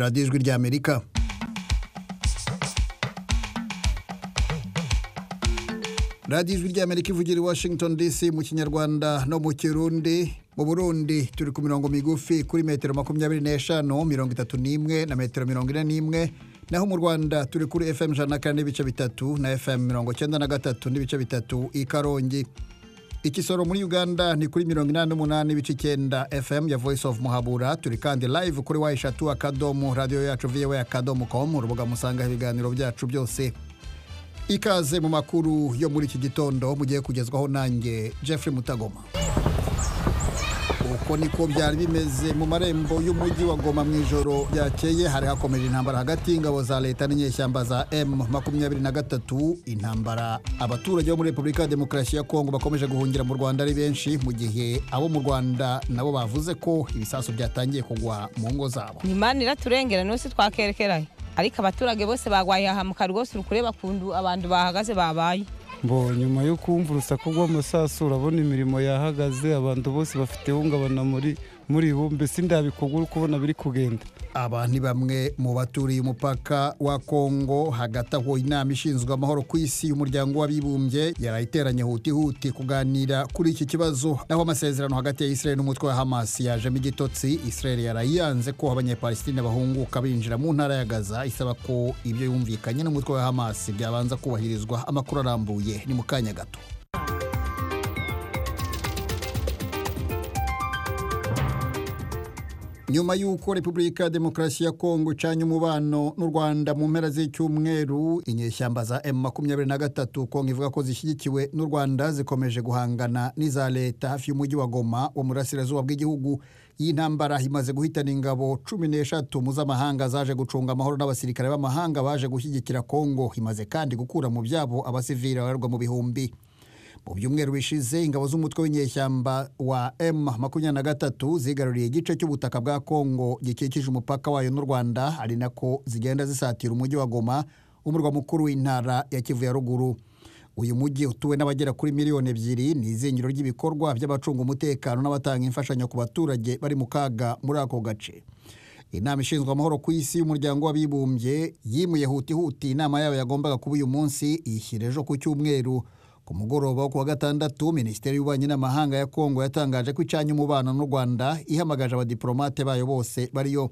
radiyo ijwi ry'amerika radiyo ijwi ry'amerika ivugira i washington dc mu kinyarwanda no mu kirundi mu burundi turi ku mirongo migufi kuri metero makumyabiri n'eshanu mirongo itatu n'imwe na metero mirongo ine n'imwe naho mu rwanda turi kuri fm ijana na kane n'ibice bitatu na fm mirongo icyenda na gatatu n'ibice bitatu i karongi ikisoro muri uganda ni kuri mirongo inani n'umunani ibice icyenda fm ya voice of muhabura turi kandi live kuri wa eshatu akadomo radiyo yacu viyewe akadomo komu urubuga musanga ibiganiro byacu byose ikaze mu makuru yo muri iki gitondo mugiye kugezwaho nanjye jeffrey mutagoma uko niko byari bimeze mu marembo y'umujyi wa goma mu ijoro ryakeye hari hakomeje intambara hagati y'ingabo za leta n'inyeshyamba za m makumyabiri na gatatu intambara abaturage bo muri repubulika ya demokarasi ya kongo bakomeje guhungira mu rwanda ari benshi mu gihe abo mu rwanda nabo bavuze ko ibisasu byatangiye kugwa mu ngo zabo ni imana iraturengera n'ubu si twakerekeraye ariko abaturage bose barwaye ahamuka rwose uri kureba kuntu abantu bahagaze babaye bo nyuma yo kumva urusaku rw'amasasu urabona imirimo yahagaze abantu bose bafite ihungabana muri muri bo mbese ndabikorwa uri kubona biri kugenda aba ni bamwe mu baturiye umupaka wa kongo hagati aho inama ishinzwe amahoro ku isi y'umuryango w'abibumbye yari iteranye huti huti kuganira kuri iki kibazo naho amasezerano hagati ya israel n'umutwe wa hamas yajemo igitotsi israel yarayiyanze ko abanyapalestine bahunguka binjira mu ntara ya gaza isaba ko ibyo yumvikanye n'umutwe wa hamas byabanza kubahirizwa amakuru arambuye ni mu kanya gato nyuma y'uko repubulika ya demokarasi ya kongo icanye umubano n'u rwanda mu mpera z'icyumweru inyeshyamba za m makumyabiri na gatatu kongo ivuga ko zishyigikiwe n'u rwanda zikomeje guhangana n'iza leta hafi y'umujyi wa goma wo mu burasirazuba bw'igihugu iyi ntambara imaze guhitana ingabo cumi n'eshatu mpuzamahanga zaje gucunga amahoro n'abasirikare b'amahanga baje gushyigikira kongo imaze kandi gukura mu byabo abasivili babarwa mu bihumbi mu byumweru bishize ingabo z'umutwe w'inyeshyamba wa m makumyabiri na gatatu zigaruriye igice cy'ubutaka bwa kongo gikikije umupaka wayo n'u rwanda ari nako zigenda zisatira umujyi wa goma umurwa mukuru w'intara ya kivu ya ruguru uyu mujyi utuwe n'abagera kuri miliyoni ebyiri ni izingiro ry'ibikorwa by'abacunga umutekano n'abatanga imfashanyo ku baturage bari mu kaga muri ako gace inama ishinzwe amahoro ku isi y'umuryango w'abibumbye yimuye huti huti inama yayo yagombaga kuba uyu munsi iyishyira ejo ku cyumweru ku mugoroba wo ku wa gatandatu minisiteri y'ububanyi n'amahanga ya kongo yatangaje ko icanye umubano n'u rwanda ihamagaje abadiporomate bayo bose bariyo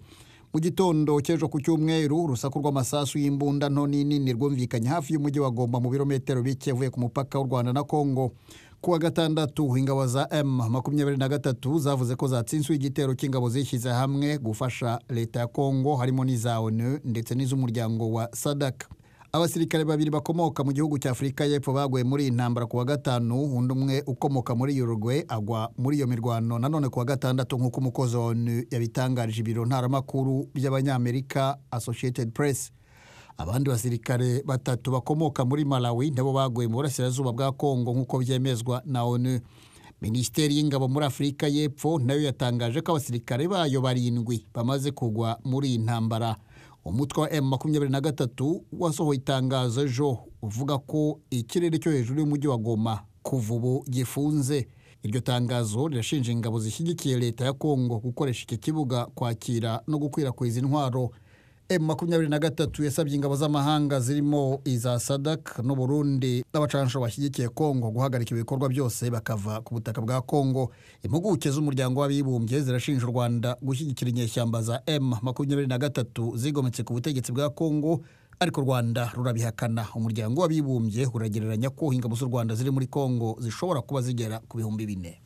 mu gitondo cy'ejo ku cyumweru urusaku rw'amasasu y'imbunda nto n'inini rwumvikanye hafi y'umujyi wa goma mu birometero bike uvuye ku mupaka w'u rwanda na kongo ku wa gatandatu ingabo za m makumyabiri na gatatu zavuze ko zatsinzwe igitero cy'ingabo zishyize hamwe gufasha leta ya kongo harimo n'iza onu ndetse n'iz'umuryango wa sadaka abasirikare babiri bakomoka mu gihugu cya afurika y'epfo baguye muri iyi ntambara ku wa gatanu undi umwe ukomoka muri Uruguay agwa muri iyo mirwano nanone ku wa gatandatu nk'uko umukozi wa onu yabitangarije ibiro ntaramakuru by'abanyamerika associated press abandi basirikare batatu bakomoka muri malawi nabo baguye mu burasirazuba bwa kongo nk'uko byemezwa na onu minisiteri y'ingabo muri afurika y'epfo nayo yatangaje ko abasirikare bayo barindwi bamaze kugwa muri iyi ntambara umutwe wa m makumyabiri na gatatu wasohoye itangazo ejo uvuga ko ikirere cyo hejuru y'umujyi wa goma kuva ubu gifunze iryo tangazo rirashinja ingabo zishyigikiye leta ya kongo gukoresha iki kibuga kwakira no gukwirakwiza intwaro m makumyabiri na gatatu yasabye ingabo z'amahanga zirimo iza sadak n'uburundi n'abacansho bashyigikiye kongo guhagarika ibikorwa byose bakava ku butaka bwa kongo impuguke z'umuryango w'abibumbye zirashinja u rwanda gushyigikira inyeshyamba za m makumyabiri na gatatu zigometse ku butegetsi bwa kongo ariko u rwanda rurabihakana umuryango w'abibumbye uragereranya ko ingabo z'u rwanda ziri muri kongo zishobora kuba zigera ku bihumbi bine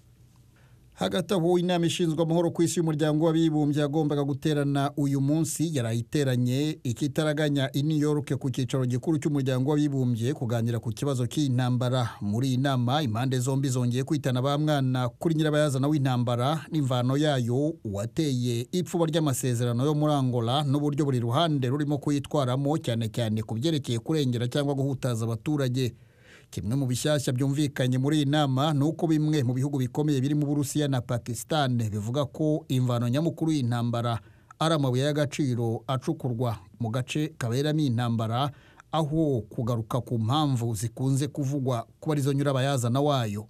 hagati aho inama ishinzwe amahoro ku isi y'umuryango w'abibumbye yagombaga guterana uyu munsi yarayiteranye ikitaraganya i new york ku cyicaro gikuru cy'umuryango w'abibumbye kuganira ku kibazo cy'intambara muri iyi nama impande zombi zongeye kwitana ba mwana kuri nyirabayazana w'intambara n'imvano yayo uwateye ipfuba ry'amasezerano yo muri angola n'uburyo buri ruhande rurimo kuyitwaramo cyane cyane ku byerekeye kurengera cyangwa guhutaza abaturage kimwe mu bishyashya byumvikanye muri iyi nama ni uko bimwe mu bihugu bikomeye birimo uburusiya na pakisitani bivuga ko imvano nyamukuru y'intambara ari amabuye y'agaciro acukurwa mu gace kaberamo intambara aho kugaruka ku mpamvu zikunze kuvugwa kuba arizo nyurabayazana wayo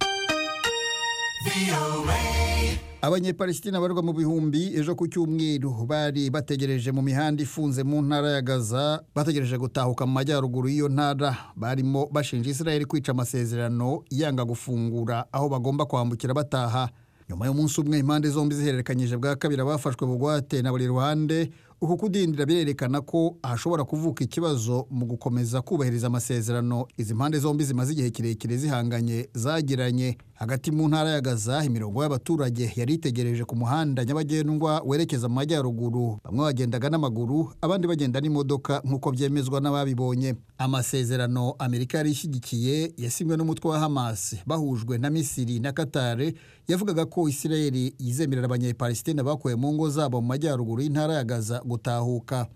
abanyepalesitina barwa mu bihumbi ejo ku cyumweru bari bategereje mu mihanda ifunze mu ntara ya gaza bategereje gutahuka mu majyaruguru y'iyo ntara barimo bashinja israel kwica amasezerano yanga gufungura aho bagomba kwambukira bataha nyuma y'umunsi umwe impande zombi zihererekanyije bwa kabiri abafashwe bugwate na buri ruhande uku kudindira birerekana ko hashobora kuvuka ikibazo mu gukomeza kubahiriza amasezerano izi mpande zombi zimaze igihe kirekire zihanganye zagiranye hagati mu ntara ya gaza imirongo y'abaturage yari itegereje ku muhanda nyabagendwa werekeza mu majyaruguru bamwe bagendaga n'amaguru abandi bagenda n'imodoka nk'uko byemezwa n'ababibonye amasezerano amerika yari ishyigikiye yasinywe n'umutwe wa hamas bahujwe na misiri na katare yavugaga ko isirayeli yizemerera abanyepalesitine bakuwe mu ngo zabo mu majyaruguru y'intara ya gaza gutahuka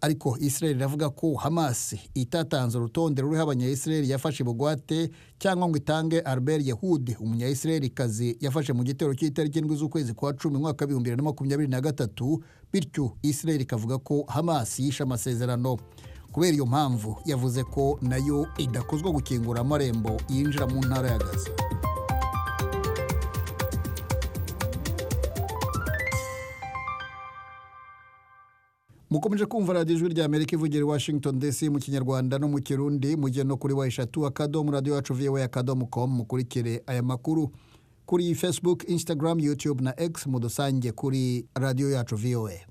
ariko israel iravuga ko hamas itatanze urutonde ruriho abanyayisirayeli yafashe bugwate cyangwa ngo itange albert yehud umunyayisirayeli kazi yafashe mu gitero cy'itariki ndwi z'ukwezi kwa cumi mwaka w'ibihumbi bibiri na makumyabiri na gatatu bityo israel ikavuga ko hamas yishe amasezerano kubera iyo mpamvu yavuze ko nayo idakozwa gukingura amarembo yinjira mu ntara ya gaza mukomeje kumva radiyo ijwi rya amerika ivugira i washington dc mu kinyarwanda no mu kirundi mujye no kuri wa eshatu akadomo radiyo yacu viwe akadomo komu mukurikire aya makuru kuri facebook instagram youtube na x mu dusange kuri radiyo yacu viwe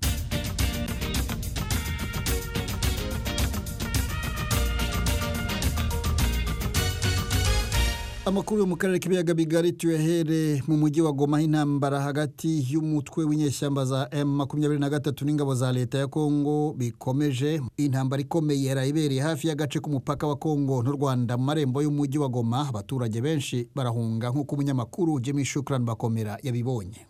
amakuru yo mu karere k'ibiyaga bigari tuyahere mu mujyi wa goma aho intambara hagati y'umutwe w'inyeshyamba za M23 n'ingabo za leta ya Kongo bikomeje intambara ikomeye yarayibereye hafi y'agace k'umupaka wa Kongo n'u Rwanda mu marembo y'umujyi wa Goma abaturage benshi barahunga nk'uko umunyamakuru Jimmy Shukran Bakomera yabibonye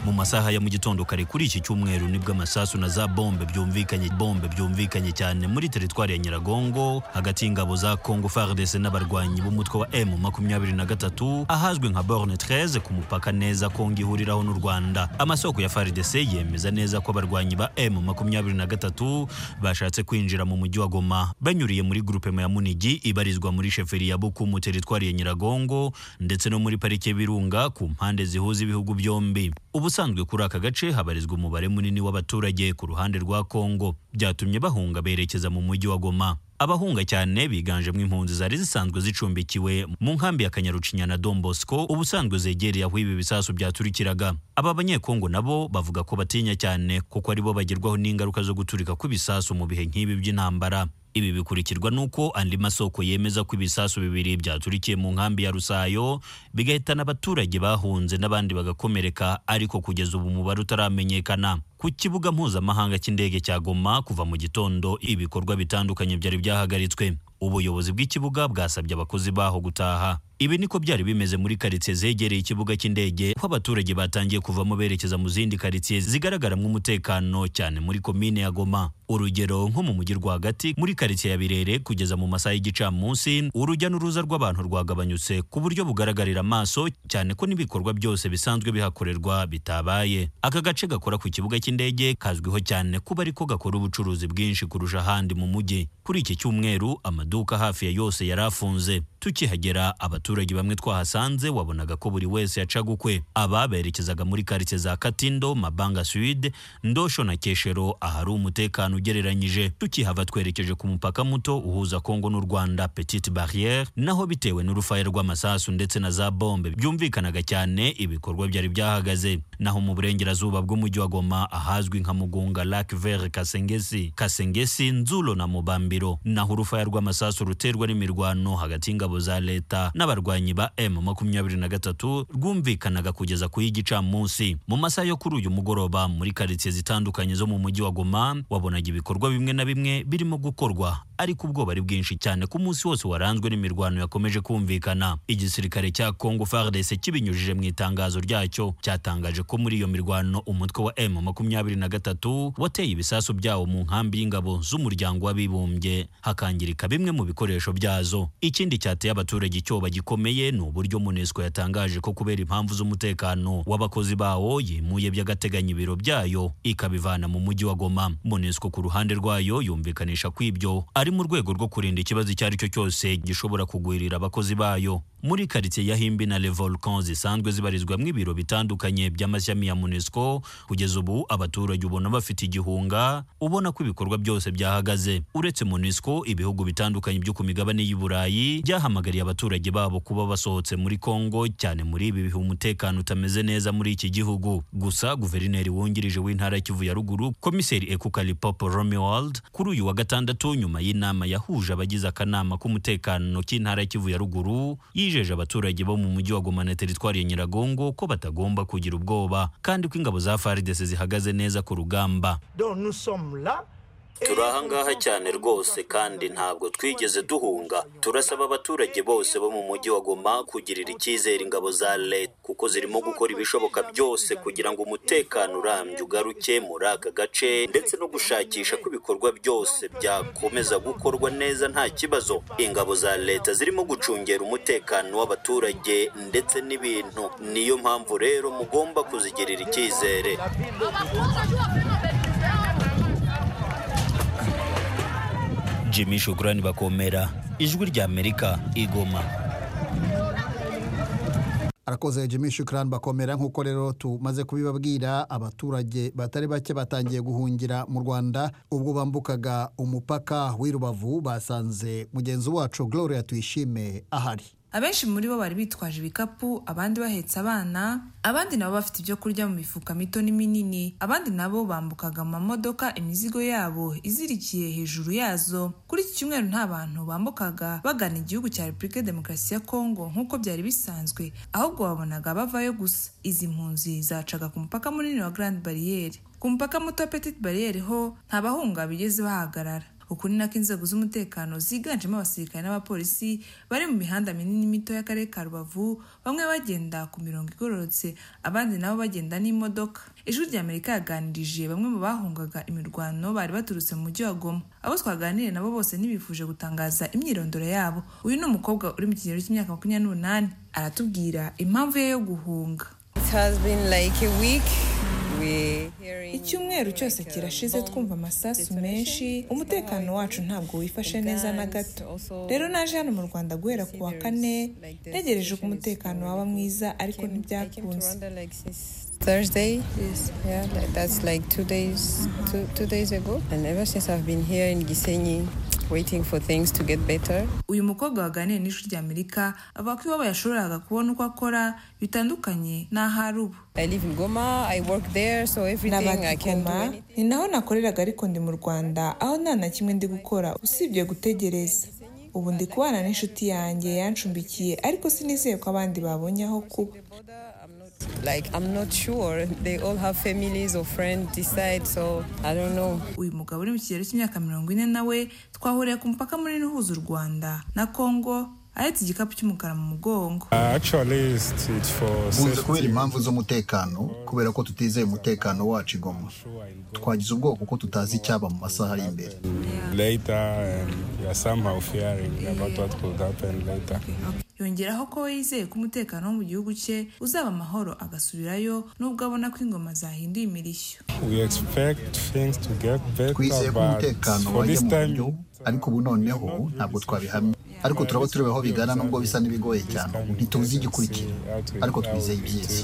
mu masaha ya mu gitondo kare kuri iki cyumweru nibwo amasasu na za bombe byumvikanye bombe byumvikanye cyane muri teritwari ya Nyiragongo hagati y'ingabo za Congo FARDC n'abarwanyi b'umutwe wa M23 ahazwi nka Borne 13 ku mupaka neza Kongo ihuriraho n'u Rwanda amasoko ya FARDC yemeza neza ko abarwanyi ba M23 bashatse kwinjira mu mujyi wa Goma banyuriye muri groupe ya Munigi ibarizwa muri sheferi ya Buku mu teritwari ya Nyiragongo ndetse no muri parike y'Ibirunga ku mpande zihuza ibihugu byombi ubu ubusanzwe kuri aka gace habarizwa umubare munini w'abaturage ku ruhande rwa Kongo byatumye bahunga berekeza mu mujyi wa Goma abahunga cyane biganjemo impunzi zari zisanzwe zicumbikiwe mu nkambi ya Kanyarucinya na Don Bosco ubusanzwe zegereye aho ibi bisasu byaturikiraga aba banyekongo nabo bavuga ko batinya cyane kuko aribo bagerwaho n'ingaruka zo guturika kw'ibisasu mu bihe nk'ibi by'intambara ibi bikurikirwa n'uko andi masoko yemeza ko ibisasu bibiri byaturikiye mu nkambi ya Rusayo bigahitana abaturage bahunze n'abandi bagakomereka ariko kugeza ubu umubare utaramenyekana ku kibuga mpuzamahanga cy'indege cya Goma kuva mu gitondo ibikorwa bitandukanye byari byahagaritswe ubuyobozi bw'ikibuga bwasabye abakozi baho gutaha ibi niko byari bimeze muri karitsiye zegereye ikibuga cy'indege aho abaturage batangiye kuvamo berekeza mu zindi karitsiye zigaragaramo umutekano cyane muri komine ya Goma urugero nko mu mujyi rwagati muri karitsiye ya Birere kugeza mu masaha y'igicamunsi urujya n'uruza rw'abantu rwagabanyutse ku buryo bugaragarira amaso cyane ko n'ibikorwa byose bisanzwe bihakorerwa bitabaye aka gace gakora ku kibuga cy'indege kazwiho cyane kuba ariko gakora ubucuruzi bwinshi kurusha ahandi mu mujyi kuri iki cyumweru amaduka hafi ya yose yari afunze tukihagera abaturage bamwe twahasanze wabonaga ko buri wese yacaga ukwe aba berekezaga muri karitsiye za katindo mabanga sud ndosho na keshero ahari umutekano ugereranyije tukihava twerekeje ku mupaka muto uhuza kongo n'u rwanda petite barriere naho bitewe n'urufaya rw'amasasu ndetse na za bombe byumvikanaga cyane ibikorwa byari byahagaze naho mu burengerazuba bw'umujyi wa goma ahazwi nka mugunga lac vert kasengesi kasengesi nzulo na mubambiro naho urufaya rw'amasasu ruterwa n'imirwano hagati y'ingabo za leta n'abarwanyi ba M23 rwumvikanaga kugeza ku y'igicamunsi mu masaha yo kuri uyu mugoroba muri karitsiye zitandukanye zo mu mujyi wa Goma wabonaga ibikorwa bimwe na bimwe birimo gukorwa ariko ubwoba ari bwinshi cyane ku munsi wose waranzwe n'imirwano yakomeje kumvikana igisirikare cya Congo FARDC kibinyujije mu itangazo ryacyo cyatangaje ko muri iyo mirwano umutwe wa M23 wateye ibisasu byawo mu nkambi y'ingabo z'umuryango w'abibumbye hakangirika bimwe mu bikoresho byazo ikindi cyate biteye abaturage icyoba gikomeye ni uburyo UNESCO yatangaje ko kubera impamvu z'umutekano w'abakozi bawo yimuye by'agateganyo ibiro byayo ikabivana mu mujyi wa Goma UNESCO ku ruhande rwayo yumvikanisha ko ibyo ari mu rwego rwo kurinda ikibazo icyo ari cyo cyose gishobora kugwirira abakozi bayo muri quartier ya Himbi na Le Volcan zisanzwe zibarizwamo ibiro bitandukanye by'amashyami ya UNESCO kugeza ubu abaturage ubona bafite igihunga ubona ko ibikorwa byose byahagaze uretse UNESCO ibihugu bitandukanye byo ku migabane y'u Burayi byahamagariye abaturage babo kuba basohotse muri Kongo cyane muri ibi bihe umutekano utameze neza muri iki gihugu gusa guverineri wungirije w'intara ya Kivu ya ruguru komiseri Ekukali Pop Romuald kuri uyu wa gatandatu nyuma y'inama yahuje abagize akanama k'umutekano k'intara ya Kivu ya ruguru yijeje abaturage bo mu mujyi wa Goma na teritwari ya Nyiragongo ko batagomba kugira ubwoba kandi ko ingabo za FARDC zihagaze neza ku rugamba Donc nous sommes là. turi ahangaha cyane rwose kandi ntabwo twigeze duhunga turasaba abaturage bose bo mu mujyi wa goma kugirira icyizere ingabo za leta kuko zirimo gukora ibishoboka byose kugira ngo umutekano urambye ugaruke muri aka gace ndetse no gushakisha ko ibikorwa byose byakomeza gukorwa neza nta kibazo ingabo za leta zirimo gucungera umutekano w'abaturage ndetse n'ibintu niyo mpamvu rero mugomba kuzigirira icyizere Jimmy Shukrani Bakomera ijwi rya Amerika igoma arakoze jimmy shukran bakomera nk'uko rero tumaze kubibabwira abaturage batari bake batangiye guhungira mu rwanda ubwo bambukaga umupaka w'i rubavu basanze mugenzi wacu gloria tuyishime ahari abenshi muri bo bari bitwaje ibikapu abandi bahetse abana abandi nabo bafite ibyo kurya mu mifuka mito n'iminini abandi nabo bambukaga mu mamodoka imizigo yabo izirikiye hejuru yazo kuri iki cyumweru nta bantu bambukaga bagana igihugu cya repubulika ya demokarasi ya kongo nk'uko byari bisanzwe ahubwo babonaga bavayo gusa izi mpunzi zacaga ku mupaka munini wa garandi bariyeri ku mupaka muto wa petite bariyeri ho nta bahunga bigeze bahagarara uku ni nako inzego z'umutekano ziganjemo abasirikare n'abapolisi bari mu mihanda minini mito y'akarere ka rubavu bamwe bagenda ku mirongo igororotse abandi nabo bagenda n'imodoka ijwi ry'amerika yaganirije bamwe mu bahungaga imirwano bari baturutse mu mujyi wa goma abo twaganiriye nabo bose ntibifuje gutangaza imyirondoro yabo uyu ni umukobwa uri mu kigero cy'imyaka makumyabiri n'umunani aratubwira impamvu ye yo guhunga icyumweru cyose kirashize twumva amasasu menshi umutekano wacu ntabwo wifashe neza na gato rero naje hano mu rwanda guhera ku wa kane ntegereje ko umutekano waba mwiza ariko ntibyakunze Thursday. Yes. Yeah, like, that's like two days, two, two days ago. And ever since I've been here in Gisenyi, waiting for things to get better. uyu mukobwa waganiriye n'ishuri ry'amerika avuga ko iwabo yashoboraga kubona uko akora bitandukanye n'aho ari ubu I live in Goma, I work there, so everything I can do. nabagikoma anything. ni naho nakoreraga ariko ndi mu rwanda aho nta na kimwe ndi gukora usibye gutegereza ubu ndi kubana n'inshuti yanjye yanshumbikiye ariko sinizeye ko abandi babonye aho kuba I'm not- Like, I'm not sure. They all have families or friends decide, so I don't know. uyu mugabo uri mu kigero cy'imyaka mirongo ine nawe twahuriye ku mupaka munini uhuza u rwanda na kongo ahetse igikapu cy'umukara mu mugongo buze kubera impamvu z'umutekano kubera ko tutizeye umutekano wacu igoma twagize ubwoko kuko tutazi icyaba mu masaha ari imbere yongeraho ko we yizeye ko umutekano wo mu gihugu cye uzaba amahoro agasubirayo nubwo abona ko ingoma zahinduye imirishyo twizeye ko umutekano wajya mu buryo ariko ubu noneho ntabwo twabihamya ariko turaba tureba aho bigana nubwo bisa n'ibigoye cyane ubu ntituzi igikurikira ariko twizeye ibyiza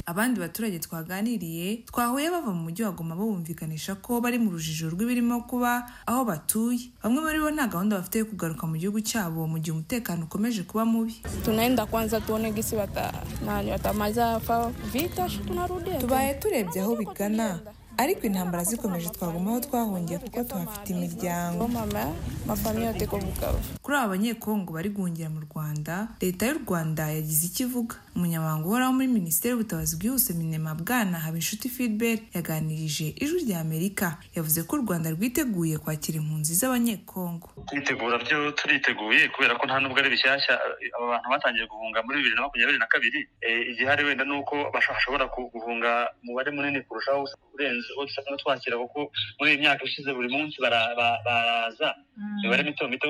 abandi baturage twaganiriye twahuye bava mu mujyi wa goma bumvikanisha ko bari mu rujijo rw'ibirimo kuba aho batuye bamwe muri bo nta gahunda bafite yo kugaruka mu gihugu cyabo mu gihe umutekano ukomeje kuba mubi tunaenda kwanza tuone gisi wata, nani watamaliza fa vita, shi tunarudia tubaye turebye aho bigana ariko intambara zikomeje twagumaho twahungiye kuko tuhafite imiryango mama mafamiye ateko bukaba kuri aba banyekongo bari guhungira mu rwanda leta y'u rwanda yagize icyo ivuga umunyamabanga uhoraho muri minisiteri y'ubutabazi bwihuse minema bwana habinshuti filibert yaganirije ijwi rya amerika yavuze ko u rwanda rwiteguye kwakira impunzi z'abanyekongo twitegura byo turiteguye kubera ko nta nubwo ari bishyashya aba bantu batangiye guhunga muri bibiri na makumyabiri na kabiri Eh, igihari wenda ni uko basha- bashobora ku- guhunga umubare munini kurushaho urenze uwo dusanzwe twakira kuko muri iyi myaka ishize buri munsi bara- ba- baraza imibare mito mito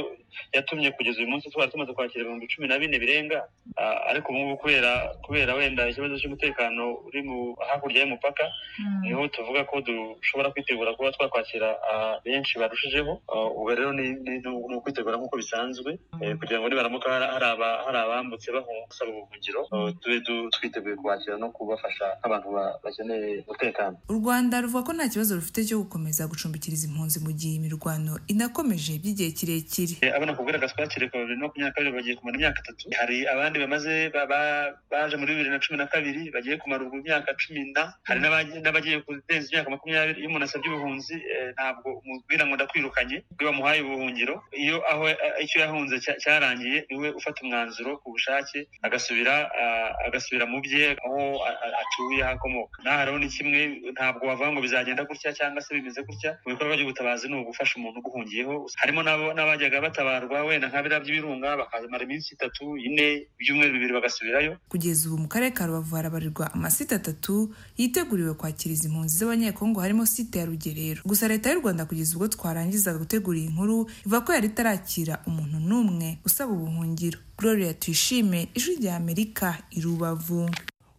yatumye kugeza uyu munsi tuba tumaze kwakira ibihumbi cumi na bine birenga Ah, ariko ubu ngubu kubera kubera wenda ikibazo cy'umutekano uri mu hakurya y'umupaka niho tuvuga ko dushobora kwitegura kuba twakwakira ah, benshi barushijeho Ah, ubu rero ni ni- ni ukwitegura nk'uko bisanzwe Eh, kugira ngo nibaramuka hari- hari aba- hari abambutse bahunga basaba ubuhungiro ah, tube du- twiteguye kwakira no kubafasha nk'abantu ba- bakeneye umutekano u rwanda ruvuga ko nta kibazo rufite cyo gukomeza gucumbikiriza impunzi mu gihe imirwano inakomeje by'igihe kirekire Eh, abana kubwira gaswakire kwa bibiri na makumyabiri na kabiri bagiye kumara imyaka itatu hari abandi bamaze ba- ba- baje muri bibiri na cumi na kabiri bagiye kumara ubwo imyaka cumi na hari n'abagiye- n'abagiye kurenza imyaka makumyabiri iyo umuntu asabye ubuhunzi eh, ntabwo umubwira ngo ndakwirukanye iyo bamuhaye ubuhungiro iyo aho eh, icyo yahunze cya- cyarangiye niwe ufata umwanzuro ku bushake agasubira ah, agasubira mu bye aho a- a- atuye aho akomoka naho rero ni kimwe ntabwo wavuga ngo bizagenda gutya cyangwa se bimeze gutya mu bikorwa by'ubutabazi ni ugufasha umuntu uguhungiyeho harimo n'abo- n'abajyaga batabarwa wenda nka biriya by'ibirunga bakamara iminsi itatu ine ibyumweru bibiri bagasubirayo kugeza ubu mu karere ka rubavu harabarirwa amasite atatu yiteguriwe kwakiriza impunzi z'abanyekongo harimo site ya rugerero gusa leta y'u rwanda kugeza ubwo twarangizaga gutegura iyi nkuru ivuga ko yari itarakira umuntu n'umwe usaba ubuhungiro gloria tuyishime ijwi rya amerika i rubavu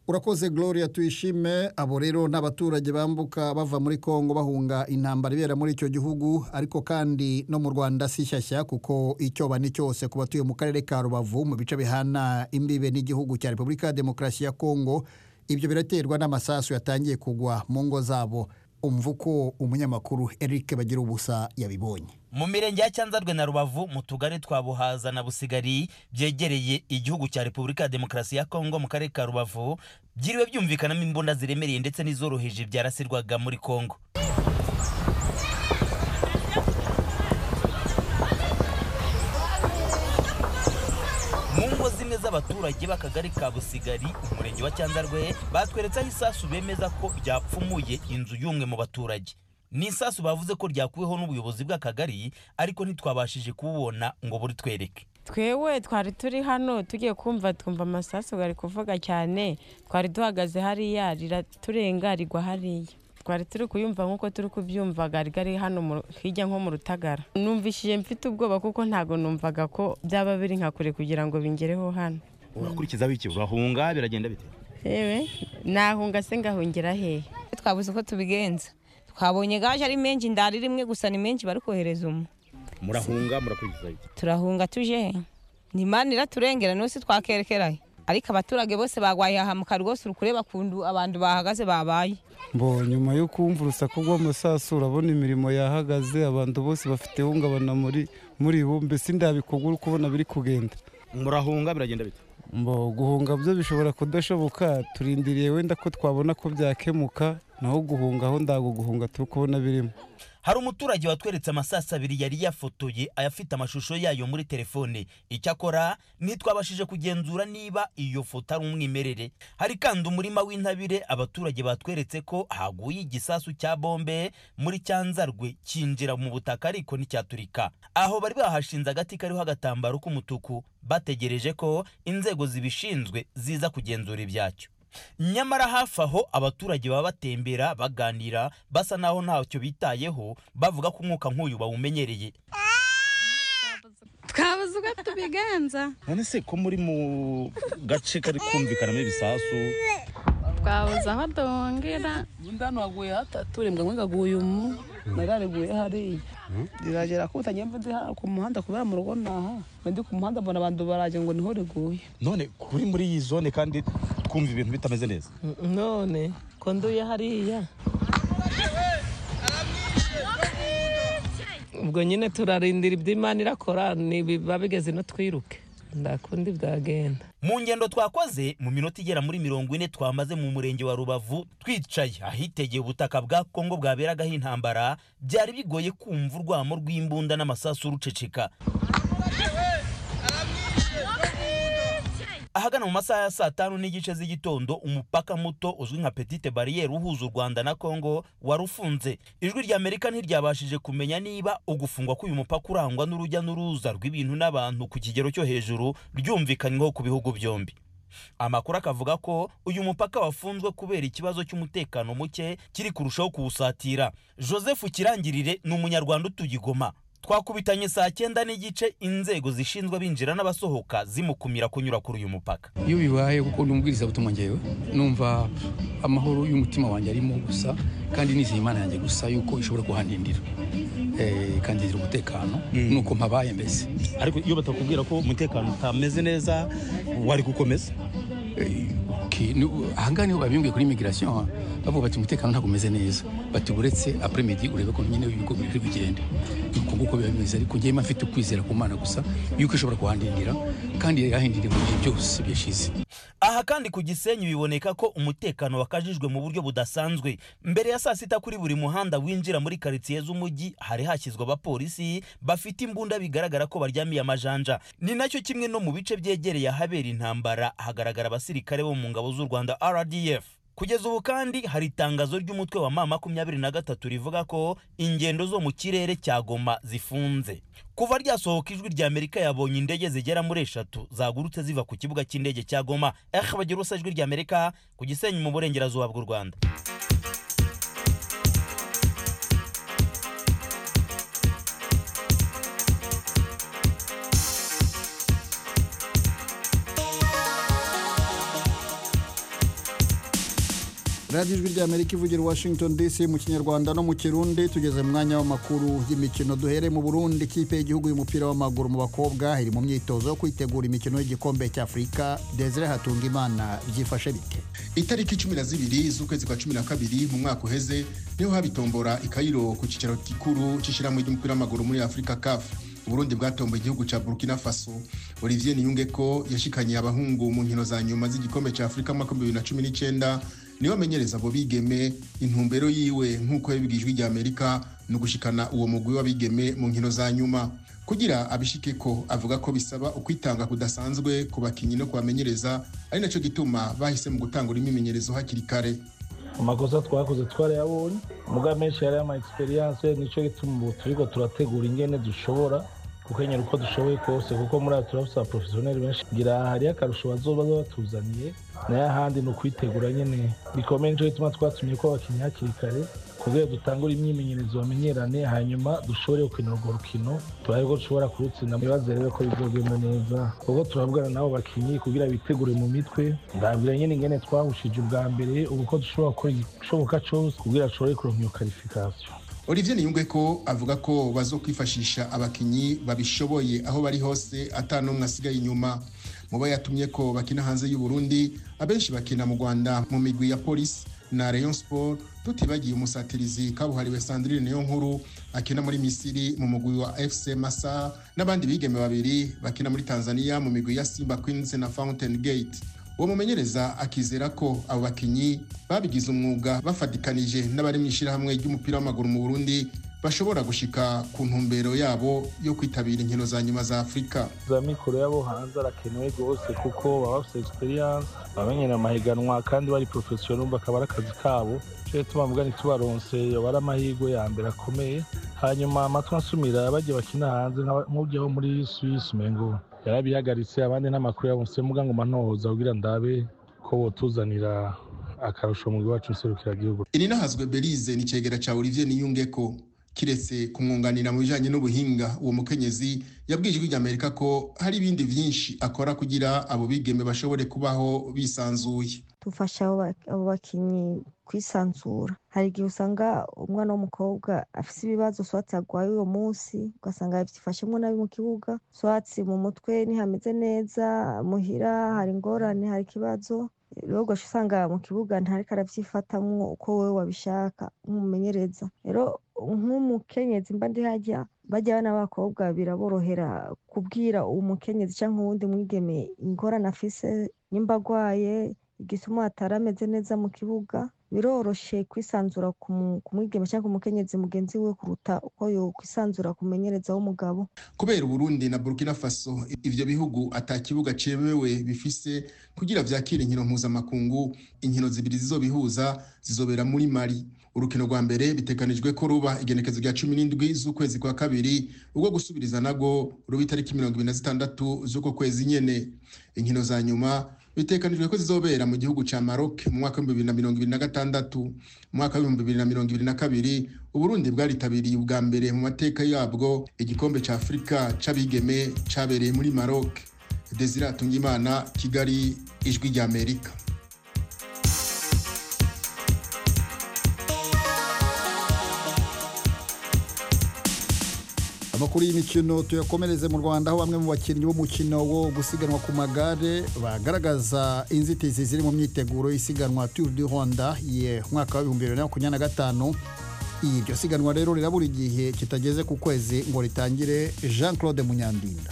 urakoze gloria tuyishime abo rero ni abaturage bambuka bava muri kongo bahunga intambara ibera muri icyo gihugu ariko kandi no mu rwanda si shyashya kuko icyo bani cyose ku batuye mu karere ka rubavu mu bice bihana imbibe n'igihugu cya repubulika ya demokarasi ya kongo ibyo biraterwa n'amasasu yatangiye kugwa mu ngo zabo umva uko umunyamakuru eric bagira ubusa yabibonye mu mirenge ya cyanzarwe na rubavu mu tugari twa buhaza na busigari byegereye igihugu cya repubulika ya demokarasi ya kongo mu karere ka rubavu byiriwe byumvikanamo imbunda ziremereye ndetse n'izoroheje byarasirwaga muri kongo mu ngo zimwe z'abaturage b'akagari ka busigari umurenge wa cyanzarwe batweretse aho isasu bemeza ko ryapfumuye inzu y'umwe mu baturage ni isasu bavuze ko ryakuweho n'ubuyobozi bw'akagari ariko ntitwabashije kububona ngo buritwereke twewe twari turi hano tugiye kumva twumva amasasu bari kuvuga cyane twari duhagaze hariya riraturenga rigwa hariya twari turi kuyumva nk'uko turi kubyumva gari gari hano mu- hirya nko mu rutagara numvishije mfite ubwoba kuko ntabwo numvaga ko byaba biri nka kure kugira ngo bingereho hano urakurikiza biki urahunga biragenda bite yewe nahunga se ngahungira hehe twabuze uko tubigenza twabonye gaje ari menshi ndari rimwe gusa ni menshi bari kohereza umwe murahunga murakurikiza biki turahunga tuje he ni imana iraturengera n'usi twakerekerayo ariko abaturage bose bagwaye ahamuka rwose uri kureba kundu abantu bahagaze babaye mbo nyuma yo kumva urusaku rw'amasasu urabona imirimo yahagaze abantu bose bafite ihungabana muri muri bo mbese ndabikogwa uri kubona biri kugenda murahunga biragenda bite mbo guhunga byo bishobora kudashoboka turindiriye wenda ko twabona ko byakemuka naho guhunga aho ndago guhunga turi kubona birimo hari umuturage watweretse amasasu abiri yari yafotoye ayafite amashusho yayo muri telefone icyakora ntitwabashije kugenzura niba iyo foto ari umwimerere hari kandi umurima w'intabire abaturage batweretse ko haguye igisasu cya bombe muri cyanzarwe cyinjira mu butaka ariko nticyaturika aho bari bahashinze agati kariho agatambaro k'umutuku bategereje ko inzego zibishinzwe ziza kugenzura ibyacyo nyamara hafi aho abaturage baba batembera baganira basa naho ntacyo bitayeho bavuga ko umwuka nk'uyu bawumenyereye twabuze uko tubigenza none se ko muri mu gace kari kumvikanamo ibisasu twabuze aho duhungira ndano haguye hatatu rimwe kamwe kaguye umu narariguye hariya riragera ko utagenda ndi ha- ku muhanda kubera mu rugo naha ndi ku muhanda mbona abantu baraje ngo niho riguye none kuri muri iyi zone kandi twumva ibintu bitameze neza none ko nduye hariya ubwo nyine turarindira ibyo imana irakora nibiba bigeze no twiruke ndakunda ibyagenda mu ngendo twakoze mu minota igera muri mirongo ine twamaze mu murenge wa rubavu twicaye ahitegeye ubutaka bwa kongo bwaberagaho intambara byari bigoye kumva urwamo rw'imbunda n'amasasu ruceceka ahagana mu masaha ya saa tanu n'igice z'igitondo umupaka muto uzwi nka petite bariyeri uhuza u rwanda na kongo wari ufunze ijwi ry'amerika ntiryabashije kumenya niba ugufungwa k'uyu mupaka urangwa n'urujya n'uruza rw'ibintu n'abantu ku kigero cyo hejuru ryumvikanyweho ku bihugu byombi amakuru akavuga ko uyu mupaka wafunzwe kubera ikibazo cy'umutekano muke kiri kurushaho kuwusatira joseph kirangirire ni umunyarwanda utuye i Goma twakubitanye saa cyenda n'igice inzego zishinzwe abinjira n'abasohoka zimukumira kunyura kuri uyu mupaka iyo bibaye kuko n'umubwiriza butumwa ngewe numva amahoro y'umutima wanjye arimo gusa kandi nizeye imana yanjye gusa yuko ishobora kuhandindira ikangira umutekano nuko mpabaye mbese ariko iyo batakubwira ko umutekano utameze neza wari gukomeza ahangaha niho babimbwiye kuri imigirasiyo bavuga bati umutekano ntabwo umeze neza bati uretse apremedi urebe ko nyine ibigo biri bigende nuko nguko biba bimeze ariko njyewe mfite ukwizera ku mana gusa yuko ishobora kuhandindira kandi yahindiriye mu bihe byose byashize aha kandi ku gisenyi biboneka ko umutekano wakajijwe mu buryo budasanzwe mbere ya saa sita kuri buri muhanda winjira muri karitsiye z'umujyi hari hashyizwe abapolisi bafite imbunda bigaragara ko baryamiye amajanja ni nacyo kimwe no mu bice byegereye ahabera intambara hagaragara abasirikare bo mu ngabo z'u rwanda rdf kugeza ubu kandi hari itangazo ry'umutwe wa ma makumyabiri na gatatu rivuga ko ingendo zo mu kirere cya goma zifunze kuva ryasohoka ijwi rya amerika yabonye indege zigera muri eshatu zagurutse ziva ku kibuga cy'indege cya goma eh bagira ubusa ijwi rya amerika ku gisenyi mu burengerazuba bw'u rwanda radiyo ijwi rya amerika ivugira washington dc mu kinyarwanda no mu kirundi tugeze mu mwanya w'amakuru y'imikino duhere mu burundi ikipe y'igihugu y'umupira w'amaguru mu bakobwa iri mu myitozo yo kwitegura imikino y'igikombe cy'afurika desire hatunga imana byifashe bite itariki cumi na zibiri z'ukwezi kwa cumi na kabiri mu mwaka uheze niho habitombora ikayiro ku cyicaro gikuru cy'ishyirahamwe ry'umupira w'amaguru muri afurika kafu uburundi bwatomboye igihugu cya burkina faso olivier niyungeko yashikanye abahungu mu nkino za nyuma z'igikombe cya afurika makumyabiri na cumi n'icyenda niwe amenyereza abo bigeme intumbero yiwe nk'uko yabibwiye ijwi ry'amerika ni ugushikana uwo mugwi w'abigeme mu nkino za nyuma kugira abishike ko avuga ko bisaba ukwitanga kudasanzwe ku bakinnyi no kubamenyereza ari nacyo gituma bahisemo gutanga imyimenyerezo hakiri kare amakosa twakoze twarayabonye muga menshi yari ama experience nicyo gituma ubu turiko turategura ingene dushobora gukenyera uko dushoboye kose kuko muri abo turafise abaprofesiyoneri benshi kugira hariyo akarusho bazoba batuzaniye nayo ahandi ni ukwitegura nyine bikomeye nicyo gituma twatumye ko abakinnyi hakiri kare kugira dutangure imyimenyerezo bamenyerane hanyuma dushobore gukinira urwo rukino turabe ko dushobora kurutsinda mwibaze rero ko bizogenda neza kuko turabwira nabo bakinnyi kugira bitegure mu mitwe ndabwira nyine ingene twahushije ubwa mbere ubu ko dushobora gukora igishoboka cyose kugira dushobore kuronka iyo karifikasiyo olivier niyungeko avuga ko bazokwifashisha abakinnyi babishoboye aho bari hose atari n'umwe asigaye inyuma mu bo yatumye ko bakina hanze y'u Burundi abenshi bakina mu rwanda mu migwi ya polisi na Rayon Sport tutibagiye umusatirizi kabuhariwe Sandrine niyo nkuru akina muri Misiri mu mugwi wa FC Masa n'abandi bigeme babiri bakina muri Tanzania mu migwi ya Simba Queens na Fountain Gate uwo mumenyereza akizera ko abo bakinyi babigize umwuga bafatikanije n'abari mu ishyirahamwe ry'umupira w'amaguru mu Burundi bashobora gushika ku ntumbero yabo yo kwitabira inkino za nyuma za afurika za mikoro yabo hanze arakenewe rwose kuko baba bafite egisperiyanse bamenyera amahiganwa kandi bari porofesiyono bakaba ari akazi kabo cyo tuma mvuga ntitubaronse yabara amahirwe ya mbere akomeye hanyuma amatwi asumira bajya bakina hanze nk'ujyaho muri swisi umengo yarabihagaritse abandi n'amakuru yabonse mvuga ngo manohoza kugira ndabe ko botuzanira akarusho mu gihugu cyacu nserukiragihugu iri n'ahazwe berize ni cyegera cya olivier niyungeko kiretse kumwunganira mu bijyanye n'ubuhinga uwo mukenyezi yabwiye ijwi ry'amerika ko hari ibindi byinshi akora kugira abo bigeme bashobore kubaho bisanzuye dufasha abo bakinnyi kwisanzura hari igihe usanga umwana w'umukobwa afite ibibazo swatsi arwaye uwo munsi ugasanga yabyifashemo nabi mu kibuga swatsi mu mutwe ntihameze neza muhira hari ingorane hari ikibazo rero ugasha usanga mu kibuga ntariko arabyifatamwo uko wowe wabishaka nk'umumenyereza rero nk'umukenyezi mba ndi hajya bajya abana b'abakobwa biraborohera kubwira umukenyezi cyangwa uwundi mwigeme ingorane afise nimba agwaye igituma atari ameze neza mu kibuga biroroshye kwisanzura ku mwigeme cyangwa umukenyezi mugenzi we kuruta uko yo kwisanzura ku mumenyereza w'umugabo kubera uburundi na burkina faso ibyo bihugu ata kibuga cyemewe bifise kugira byakire inkino mpuzamakungu inkino zibiri zizobihuza zizobera muri mari urukino rwa mbere biteganijwe ko ruba igenekezo rya cumi n'indwi z'ukwezi kwa kabiri ubwo gusubiriza nabwo ruba itariki mirongo ibiri na zitandatu z'uko kwezi nyene inkino za nyuma bitekanijwe ko zizobera mu gihugu cya maroc mu mwaka w'ibihumbi bibiri na mirongo ibiri na gatandatu mu mwaka w'ibihumbi bibiri na mirongo ibiri na kabiri uburundi bwaritabiriye ubwa mbere mu mateka yabwo igikombe cya afurika c'abigeme cabereye muri maroc desire atungimana kigali ijwi rya amerika amakuru y'imikino tuyakomereze mu rwanda aho bamwe mu bakinnyi b'umukino wo gusiganwa ku magare bagaragaza inzitizi ziri mu myiteguro y'isiganwa turu du rwanda mwaka wa bibiri na makumyabiri na gatanu iryo siganwa rero rirabura igihe kitageze ku kwezi ngo ritangire jean claude munyandinda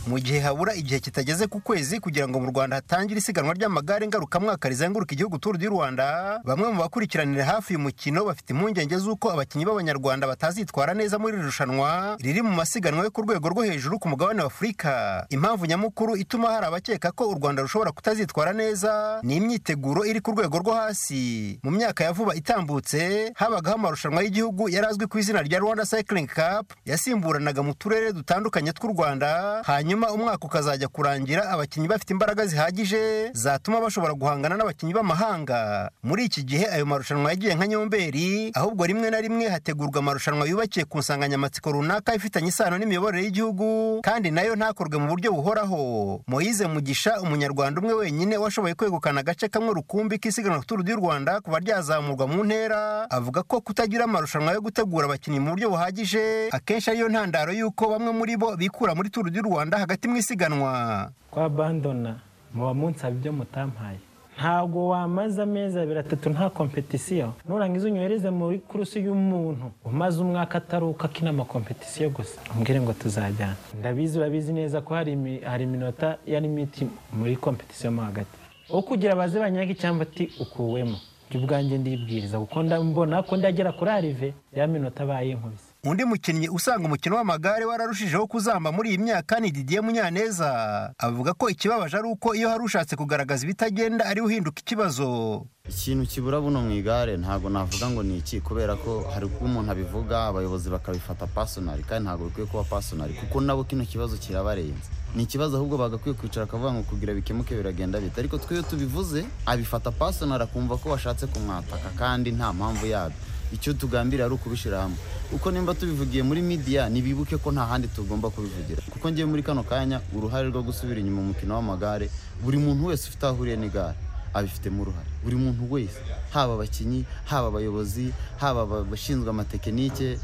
mu gihe habura igihe kitageze ku kwezi kugira ngo mu rwanda hatangire isiganwa ry'amagare ngarukamwaka rizenguruka igihugu turu di rwanda bamwe mu bakurikiranira hafi uyu mukino bafite impungenge z'uko abakinnyi b'abanyarwanda batazitwara neza muri iri rushanwa riri mu masiganwa yo ku rwego rwo hejuru ku mugabane wa afurika impamvu nyamukuru ituma hari abakeka ko u rwanda rushobora kutazitwara neza ni imyiteguro iri ku rwego rwo hasi mu myaka ya vuba itambutse habagaho amarushanwa y'igihugu yari azwi ku izina rya rwanda cycling cup yasimburanaga mu turere dutandukanye tw'u rwanda hanyuma hanyuma umwaka ukazajya kurangira abakinnyi bafite imbaraga zihagije zatuma bashobora guhangana n'abakinnyi b'amahanga muri iki gihe ayo marushanwa yagiye nka nyomberi ahubwo rimwe na rimwe hategurwa amarushanwa yubakiye ku nsanganyamatsiko runaka ifitanye isano n'imiyoborere y'igihugu kandi nayo ntakorwe mu buryo buhoraho moyize mugisha umunyarwanda umwe wenyine washoboye kwegukana agace kamwe rukumbi k'isiganwa turu di rwanda kuva ryazamurwa mu ntera avuga ko kutagira amarushanwa yo gutegura abakinnyi mu buryo buhagije akenshi ariyo ntandaro y'uko bamwe muri bo bikura muri turu di rwanda hagati mu isiganwa kwa bandona muba munsaba ibyo mutampaye ntabwo wamaze amezi abiri atatu nta kompetisiyo nurangiza unyohereze muri kurusi y'umuntu umaze umwaka ataruka akina amakompetisiyo gusa umbwire ngo tuzajyana ndabizi urabizi neza ko hari iminota ya limiti muri kompetisiyo mo hagati wo kugira abaze banyage icyamba ati ukuwemo ibyo ubwanjye ndibwiriza kuko mbona ko ndagera kuri arive ya minota bayinkubise undi mukinnyi usanga umukino w'amagare wararushijeho kuzamba muri iyi myaka ni didier munyaneza avuga ko ikibabaje ari uko iyo hari ushatse kugaragaza ibitagenda ariwe uhinduka ikibazo ikintu kibura buno mu igare ntabwo navuga ngo ni iki kubera ko hari ubwo umuntu abivuga abayobozi bakabifata pasonari kandi ntabwo bikwiye kuba pasonari kuko nabo kino kibazo kirabarenze ni ikibazo ahubwo bagakwiye kwicara akavuga ngo kugira bikemuke biragenda bita ariko twe iyo tubivuze abifata pasonari akumva ko washatse kumwataka kandi nta mpamvu yabyo icyo tugambira ari ukubishyira hamwe uko nimba tubivugiye muri midiya ntibibuke ko nta handi tugomba kubivugira kuko ngewe muri kano kanya uruhare rwo gusubira inyuma umukino w'amagare buri muntu wese ufite aho ahuriye n'igare abifitemo uruhare buri muntu wese haba abakinnyi haba abayobozi haba abashinzwe amatekinike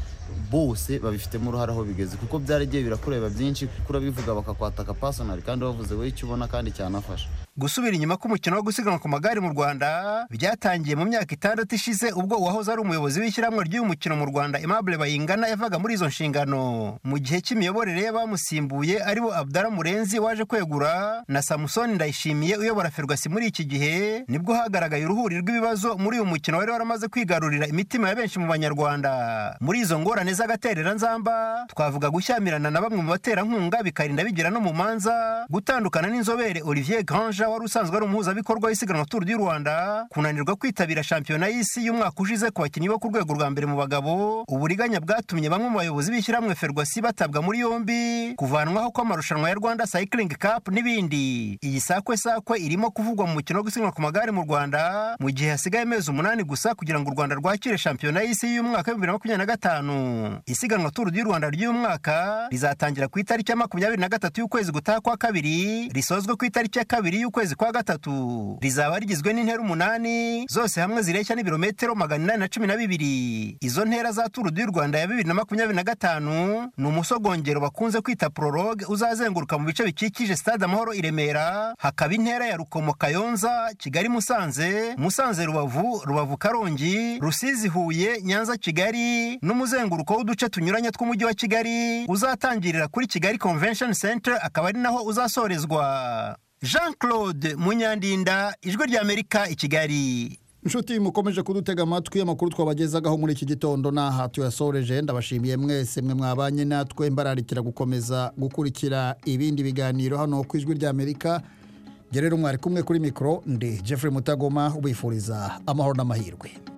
bose babifitemo uruhare aho bigeze kuko byaragiye birakureba byinshi kuko urabivuga bakakwataka pasonari kandi wavuze wowe icyo ubona kandi cyanafasha gusubira inyuma k'umukino wo gusiganwa ku magare mu rwanda byatangiye mu myaka itandatu ishize ubwo uwahoze ari umuyobozi w'ishyirahamwe ry'uyu mukino mu rwanda aimable bayingana yavaga muri izo nshingano mu gihe cy'imiyoborere y'abamusimbuye aribo abdara murenzi waje kwegura na samusoni ndayishimiye uyobora ferwasi muri iki gihe nibwo hagaragaye uruhuri rw'ibibazo muri uyu mukino wari waramaze kwigarurira imitima ya benshi mu banyarwanda muri izo ngoro ingorane z'agatereranzamba twavuga gushyamirana na bamwe mu baterankunga bikarinda bigira no mu manza gutandukana n'inzobere olivier granja wari usanzwe ari umuhuzabikorwa w'isiganwa turu di rwanda kunanirwa kwitabira shampiyona y'isi y'umwaka ushize ku bakinnyi bo ku rwego rwa mbere mu bagabo uburiganya bwatumye bamwe mu bayobozi b'ishyirahamwe ferwasi batabwa muri yombi kuvanwaho kw'amarushanwa ya rwanda cycling cup n'ibindi iyi sakwe sakwe irimo kuvugwa mu mukino wo gusiganwa ku magare mu rwanda mu gihe hasigaye amezi umunani gusa kugira ngo u rwanda rwakire shampiyona y'isi y'umwaka w'ibihumbi bibiri na makumyabiri na gatanu isiganwa turu di rwanda ry'umwaka rizatangira ku itariki ya makumyabiri na gatatu y'ukwezi gutaha kwa kabiri risozwe ku itariki ya kabiri y'ukwezi kwezi kwa gatatu rizaba rigizwe n'intera umunani zose hamwe zireshya n'ibirometero magana inani na cumi na bibiri izo ntera za turu du rwanda ya bibiri na makumyabiri na gatanu ni umusogongero bakunze kwita prologue uzazenguruka mu bice bikikije stade amahoro i remera hakaba intera ya rukomo kayonza kigali musanze musanze rubavu rubavu karongi rusizi huye nyanza kigali n'umuzenguruko w'uduce tunyuranye tw'umujyi wa kigali uzatangirira kuri kigali convention center akaba ari naho uzasorezwa jean claude munyandinda ijwi ry'amerika i kigali inshuti mukomeje kudutega amatwi amakuru twabagezagaho muri iki gitondo n'aha tuyasoreje ndabashimiye mwese mwe mwabanye natwe mbararikira gukomeza gukurikira ibindi biganiro hano ku ijwi ry'amerika gerera umwari kumwe kuri mikoro ndi jeffrey mutagoma ubifuriza amahoro n'amahirwe